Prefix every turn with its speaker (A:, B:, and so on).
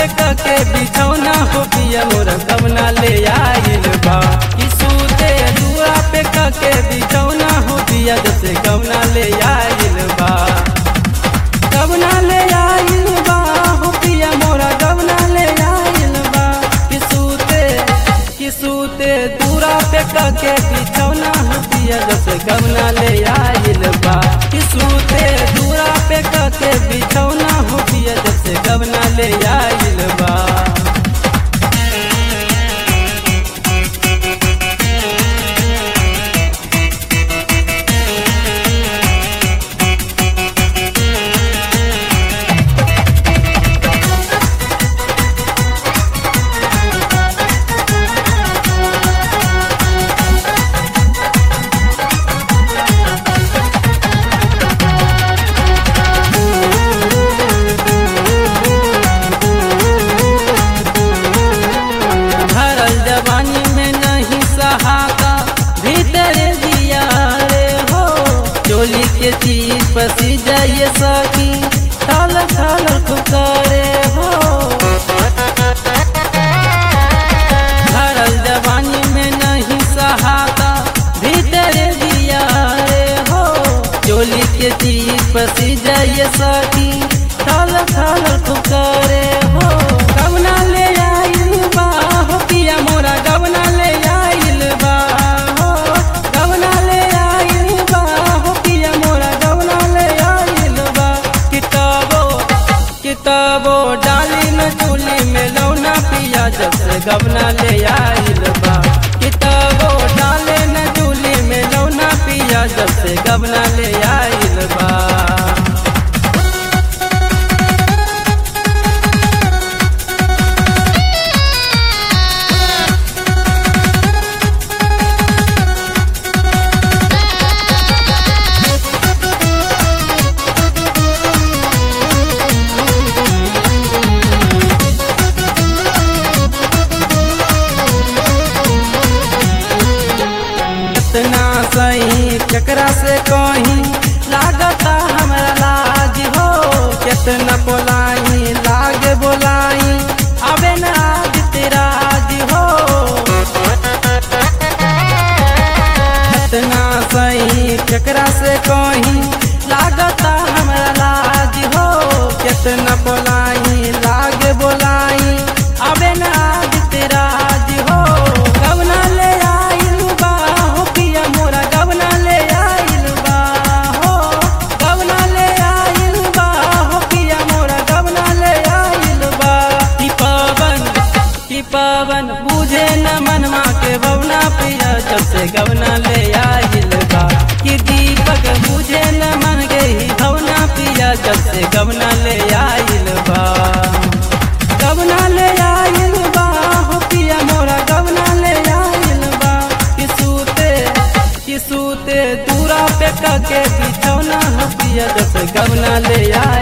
A: पे के बिछौना हो पिया मोर गवना ले आइल बा कि सूते दुआ पे के बिछौना हो पिया जैसे गवना ले आइल बा गवना ले आइल बा हो पिया मोरा गवना ले आइल बा कि सूते कि सूते दूरा पे के बिछौना हो पिया जैसे गवना ले आइल बा कि सूते दूरा पे के बिछौना हो पिया जैसे गवना ले आइल बा भरल जवानी में नहीं सहाता भीतर दिया रे हो चोली के चीज पसी जाइए सकी थाल थाल पुकारे हो भरल जवानी में नहीं सहाता भीतर दिया रे हो चोली के चीज पसी जाइए सकी थाल थाल पुकारे हो गवना ले आइल बा हो पिया मोरा गवना ले आइल बा हो गवना ले आइल बा हो पिया मोरा गवना ले आइल बा किताबो किताबो डाली न चूली में लौना पिया जब से गवना ले आइल बा किताबो डाले न चूली में लौना पिया जब से गवना ले आइल बा इतना सही केकरा से कहीं लागता हमरा लाज हो कितना बोलाई लागे बोलाई अबे न आज तेरा आज हो इतना सही केकरा से कहीं लागता हमरा लाज हो कितना बोलाई लागे बोलाई अबे न आज तेरा आज हो गवना ले आइल बा हो पिया मोरा गवना ले आइल बा हो गवना ले आइल बा हो पिया मोरा गवना ले आइल बा कि पावन कि पावन बुझे न मनमा के बवना पिया जब से गवना ले आइल बा कि दीपक बुझे न मन के ही भवना पिया जब से गवना ले आइल बा गवना ले आइल बा हो पिया मोरा गवना ले आइल बा कि सूते कि सूते दूरा पे के बिछौना हो पिया जब से गवना ले आइल